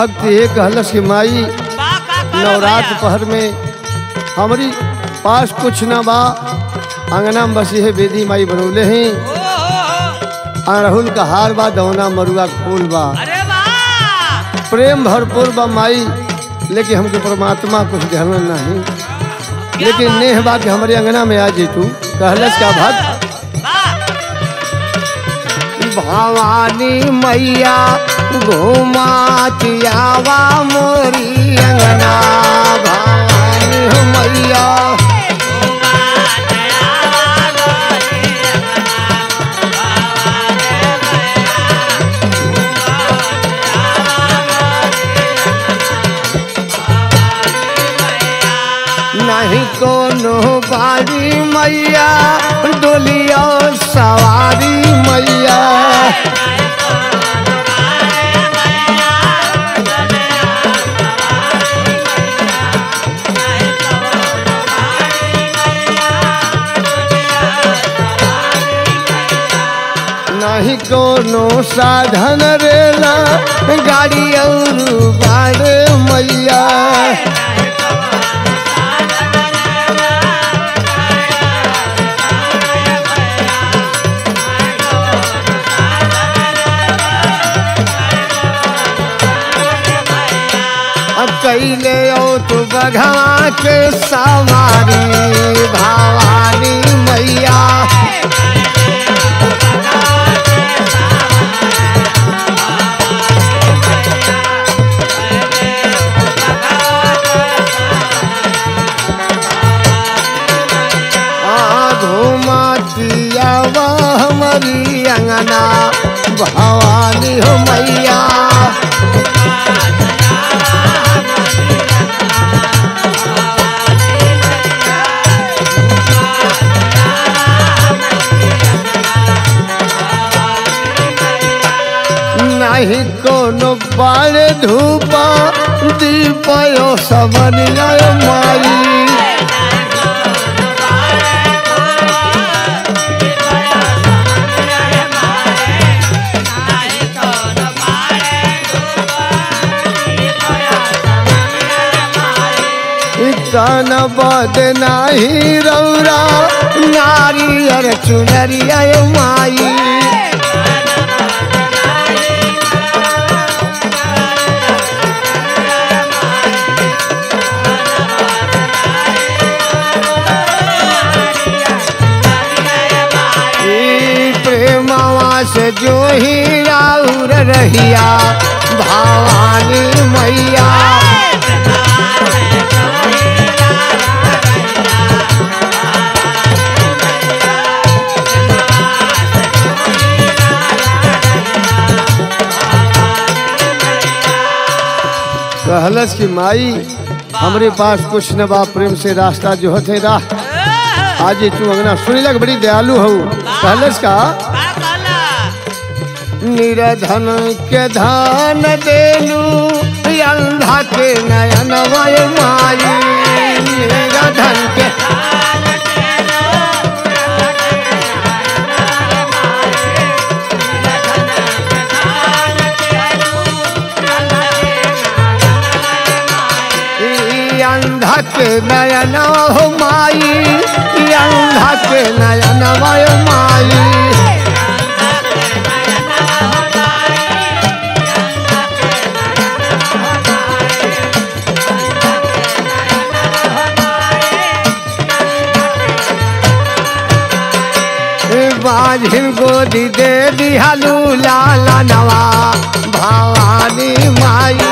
भक्त ये कहलस कि माई नवरात्र पहर में हमारी पास कुछ ना बा अंगना में बसी है बेदी माई बनौले हैं अड़हुल का हार बा दौना मरुआ का फूल बा अरे वाह प्रेम भरपूर बा माई लेकिन हमके परमात्मा कुछ ध्यान नहीं लेकिन नेह बा कि हमारे अंगना में आ जी तू कहलस का भक्त वाह भवानी मैया घुमातियावा मोरी अंगना भवानी हो मैया नहीं कोनो बारी मैया डोलिया सवारी मैया नहीं कोनो साधन रेला गाड़ी और बाड़ मैया अब कैले ओ तू बघा के सवारी भवानी मैया आ घुमातिया हमारी अंगना भवानी हो मैया नहीं कोनो बाड़ धूपा दीपयो सबनिया माई कान बद नाही रौरा नारियर चुनरिया माई ई प्रेमवा से जो ही राउर रहिया भवानी मैया कहलस कि माई हमरे पास कुछ न बा प्रेम से रास्ता जो होते राह आज ये तू अंगना सुनी लग बड़ी दयालु हो कहलस का निरधन के धान देलू अंधा के नयन वय माई निरधन के ई अंधा के नयन हो माई ई अंधा के नयन वय माई बाझिन गोदी दे दिहालू लाला नवा भवानी माई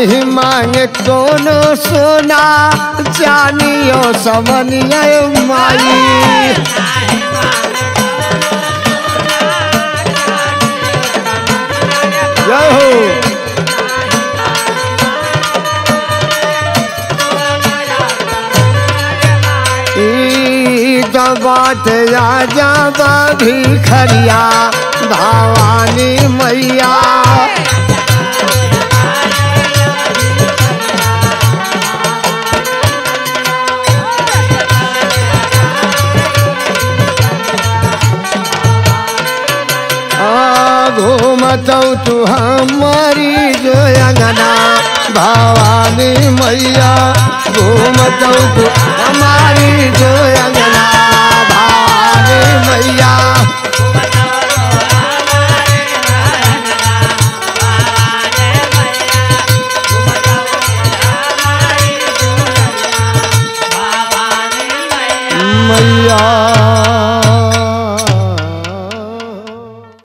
नहीं मांगे कोनो सोना जानियो समनिया माई जय हो ई तो बात राजा भिखरिया भवानी मैया आ, घूमतौ तू हमारी जो अंगना भवानी मैया घूमतौ तू हमारी जो अंगना भवानी मैया मैया